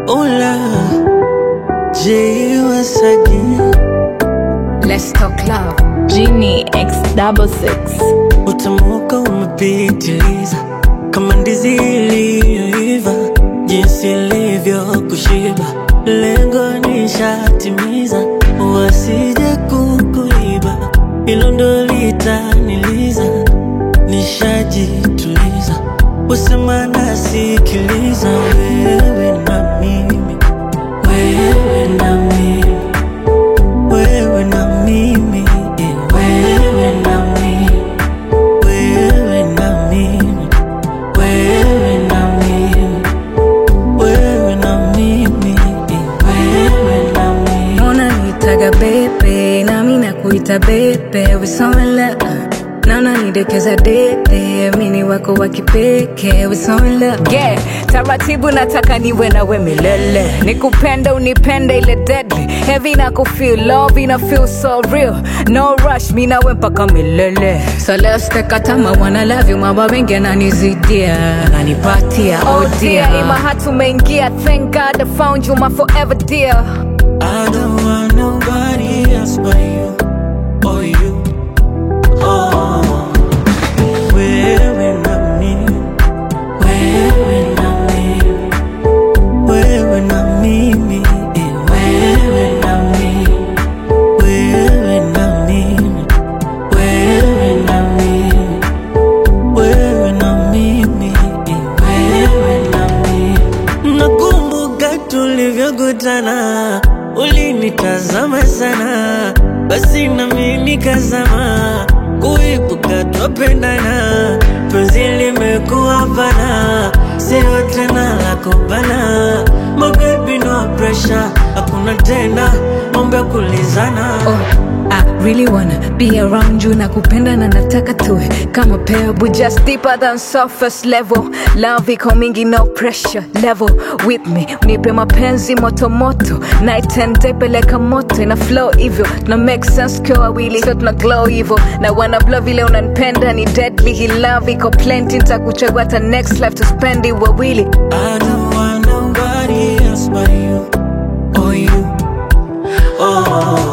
Oh love, J once again. Let's talk love. Genie X double six. Utamuka umepitiliza kama ndizi iliyoiva, jinsi ilivyo kushiba, lengo nishatimiza, wasije kukuiba, hilo ndo litaniliza, nishajituliza, usema nasikiliza, wewe na mimi, wewe na mimi wewe na mimi, eh, wewe na mimi, wewe na mimi, wewe na mimi, wewe na mimi, eh, wewe na mimi. Unanitaga bebe, nami nakuita bebe, we so in love. Na unanidekeza dede, mini wako wa kipekee, we so in love. Yeah, taratibu nataka niwe nawe milele, nikupende unipende ile deadly heavy na kufeel love ina feel so real, no rush, mi nawe mpaka milele. So let's take a time, I wanna love you, mama wengi ananizidia, ananipatia, oh dear, ima hatumeingia, thank God I found you, my forever dear. I don't want nobody else but you, or you, oh. Wewe na mimi, wewe na mimi, wewe na mimi, eh, wewe na mimi, wewe na mimi, wewe na mimi, wewe na mimi, eh, wewe na mimi. Nakumbuka tulivyokutana, ulinitazama sana, basi nami nikazama, kuibuka twapendana, penzi limekuwa pana, sio tena la kubana. My baby no pressure, hakuna tena mambo ya kulizana. Oh, I really wanna be around you nakupenda na nataka tuwe kama pebble just deeper than surface level love iko mingi no pressure level with me nipe mapenzi moto moto night and day peleka moto ina flow hivyo tuna make sense kwa wawili so tuna glow hivyo na wanna blow vile unanipenda ni deadly hii love iko plenty nitakuchagua hata next life to spend it wawili I don't want nobody else but you, or you, oh.